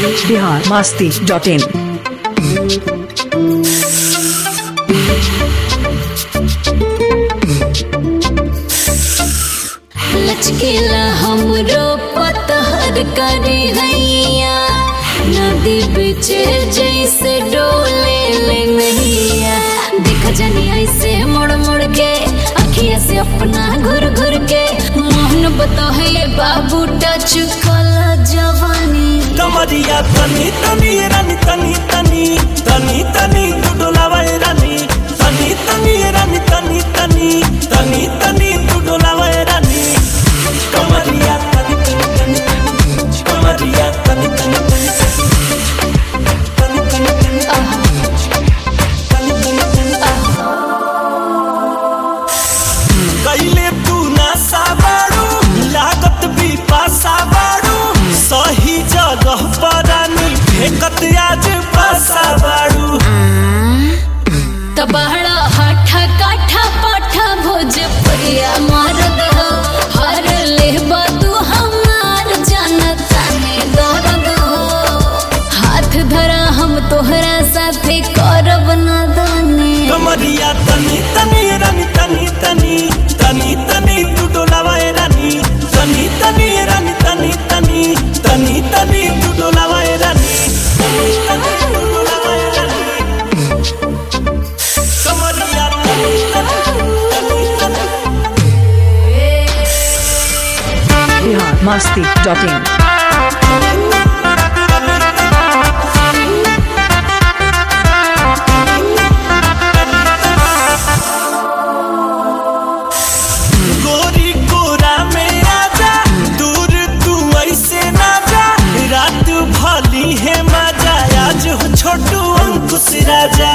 Bihar Masti dot in लचकीला हमरो पतहर करे हैया नदी बीच जैसे डोले ले नैया देख जनी ऐसे मुड़ मुड़ के अखिया से अपना घुर घुर के मोहन बतहे बाबू टच कला जवानी कमरिया तनी तनी रानी तनी तनी तनी तनी तू डोलावे रानी तनी तनी रानी तनी तनी तनी तनी तू डोलावे रानी कमरिया तनी तनी तनी कमरिया तनी तनी तनी तनी तनी तनी तनी कैले तू ना साबाड़ू लागत भी पासा बाड़ू सही जगह पर रानी फेंकत आज पासा बाड़ू तबहड़ा हाठा काठा पाठा भोजपुरिया मरद हो हर लेबा तू हमार जनता में दर्द हो हाथ धरा हम तोहरा साथे करब नादानी कमरिया तनी तनी रानी तनी तनी तनी तनी तू डोलावाए रानी तनी तनी रानी तनी तनी तनी तनी तू डोलावाए रानी तनी तनी तू डोलावाए रानी कमरिया तनी तनी तनी तनी बिहार मास्ती डॉट इन गोरी कोरा में आजा दूर तू ऐसे ना जा रात भली है मजा आज हो छोटू अंकुश राजा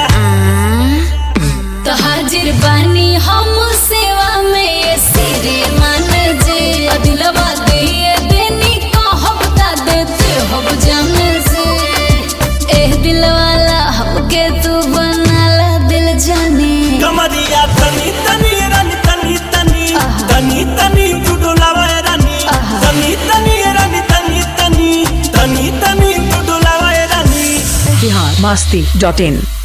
तो हाजिर बानी हम सेवा में ये सिरे मान जे दिलवा दे देनी कहब ता देते हब जान से एह दिल वाला हमके तू बनाला दिल जाने कमरिया तनी तनी रानी तनी तनी तनी तनी तू डोलावा रानी तनी तनी रानी तनी तनी तनी तनी तू डोलावा रानी बिहार मास्ती डॉट इन